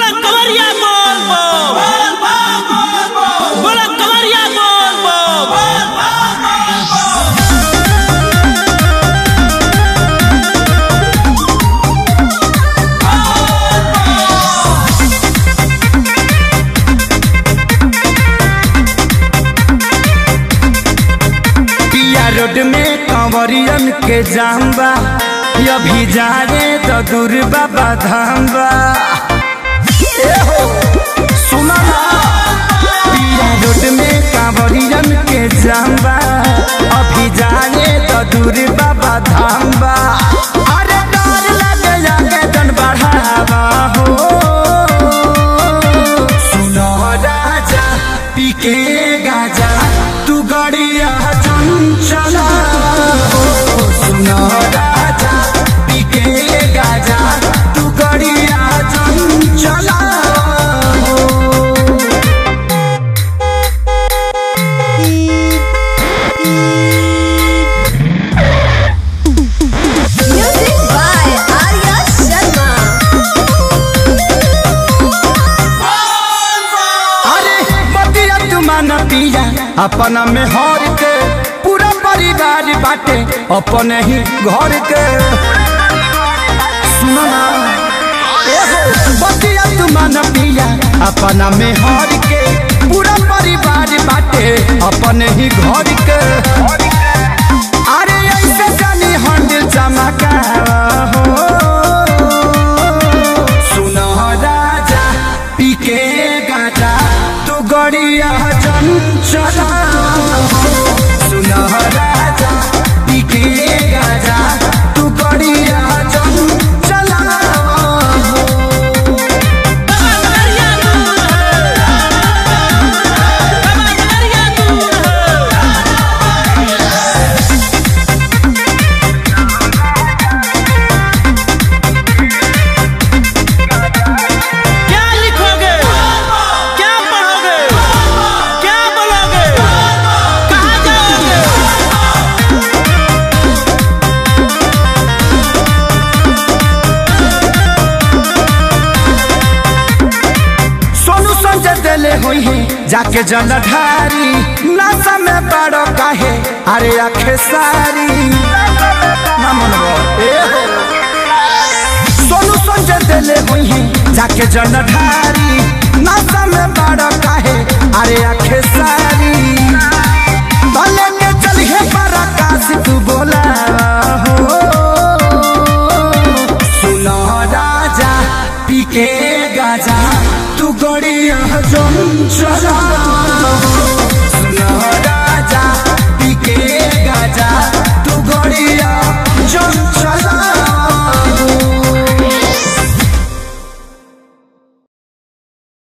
बोला कवरिया बोल बो बोला कवरिया बोल बो पिया रोड में कंवरियन के जाम्बा अभी जा रे तो दूर बाबा धाम्बा ए हो सुना ना पिया रोड में कंवरियन के जाम्बा अभी जा रे तो दूर बाबा धाम्बा अरे डर लगे जाके जन बढ़ावा हो सुनो राजा पीके गाजा तू गड़िया चंचला हो सुनो राजा पीके गाजा तू गड़िया चंचला हो Music by Arya Sharma. अरे बतिया तुमान पिया अपना में हर के पूरा परिवार बाटे अपने ही घर के सुनो ना ए हो बतिया तुमान पिया अपना में हर के पूरा परिवार बाटे अपने ही घर के अरे ऐसे जानी हंडिल चमका हो सुनो राजा पीके गाजा तू गड़िया चंचला सुनो राजा पीके गाजा तू गड़िया चंचला बाबा कवरिया दूर है बाबा कवरिया दूर है क्या लिखोगे क्या पढ़ोगे क्या बोलोगे कहाँ जाओगे सोनू संजय दिले हुई है जाके जलधारी नशा में बड़ो काहे अरे आखे सारी ना मनवा, ए हो। सोनू संजय दिले हुई है जाके जलधारी नशा में बड़ो काहे अरे आखे सारी भले के चलिए पराकाश तू बोला हो सुनो राजा पीके गाजा तू गड़िया जम चला